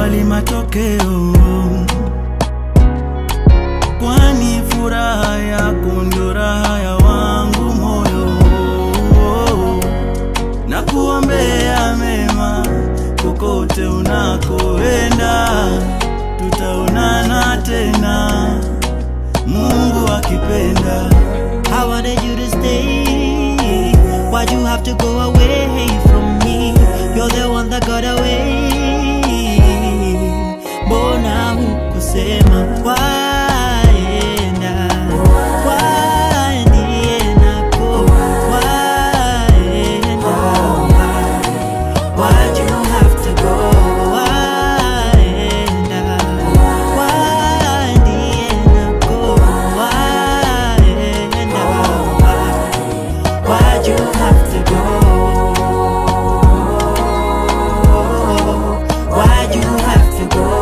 kukubali matokeo, kwani furaha yako ndio raha ya wangu moyo, na kuombea mema kokote unakoenda, tutaonana tena, Mungu akipenda. I wanted you to stay. Why'd you have to go away from me? You're the one that got away. Mbona hukusema waenda? Waendienako, waenda. Why'd you have to go? Waenda. Waendienako, waenda. Why'd you have to go? Why'd you have to go?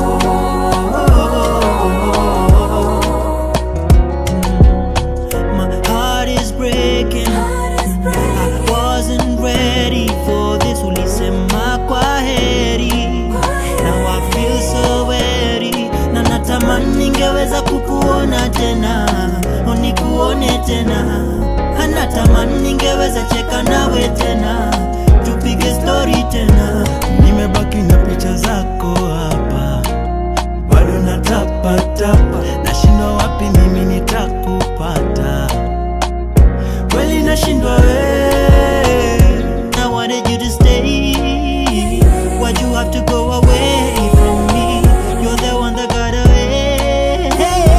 My heart is breaking. I wasn't ready for this. Ulisema kwa heri. Now I feel so weary. Na natamani ningeweza kukuona tena, unikuone tena. Anatamani ningeweza cheka nawe tena, tupige story tena. Nimebaki na picha zako hapa, bado natapatapa, nashindwa wapi mimi nitakupata, kweli nashindwa we I wanted you to stay. Why'd you have to go away from me? You're the one that got away.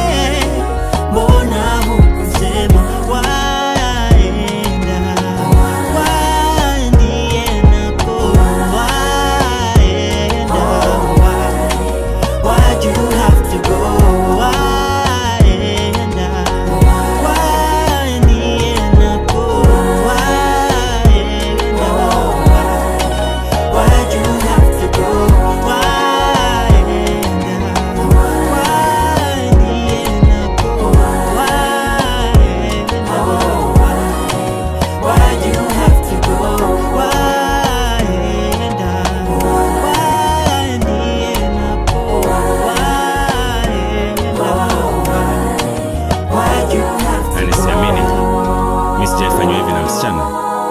Mbona hukusema waenda? Waendienako, waenda. Why'd you have to go? Waenda. Waendienako, waenda. Why'd you have to go? Waenda. Waendienako, waenda. Why'd you have to go? Waenda. Waendienako, waenda. Why'd you have to Yani siamini mi sijaifanywa hivi na msichana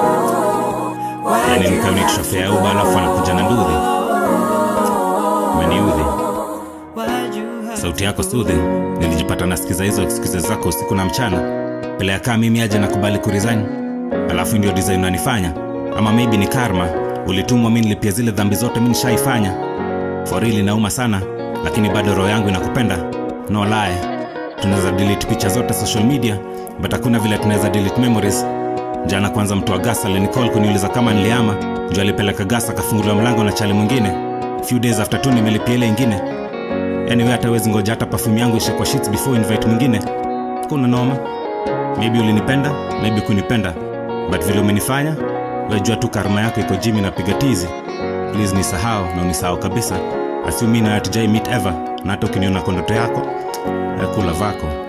yani nikaoni trofea ya uba alafu anakuja na ndudhi umeniudhi Why'd you have sauti yako sudhi nilijipata nasikiza hizo excuses zako usiku na mchana pele yakaa mimi aje nakubali kuresign alafu ndio design unanifanya ama maybe ni karma ulitumwa mi nilipia zile dhambi zote mi nishaifanya for real inauma sana lakini bado roho yangu inakupenda no lie tunaweza delete picha zote social media but hakuna vile tunaweza delete memories jana kwanza mtu wa gas alinicall kuniuliza kama niliama juu alipeleka gas akafunguliwa mlango na chali mwingine few days after tu nimelipia ile ingine anyway hata wezi ngoja hata perfume yangu ishe kwa sheets before invite mwingine kuna noma maybe ulinipenda maybe kunipenda but vile umenifanya wejua tu karma yako iko jimi napiga tizi please nisahau na unisahau kabisa asiumi na hatujai meet ever na hata ukiniona kwa ndoto yako eh, kula vako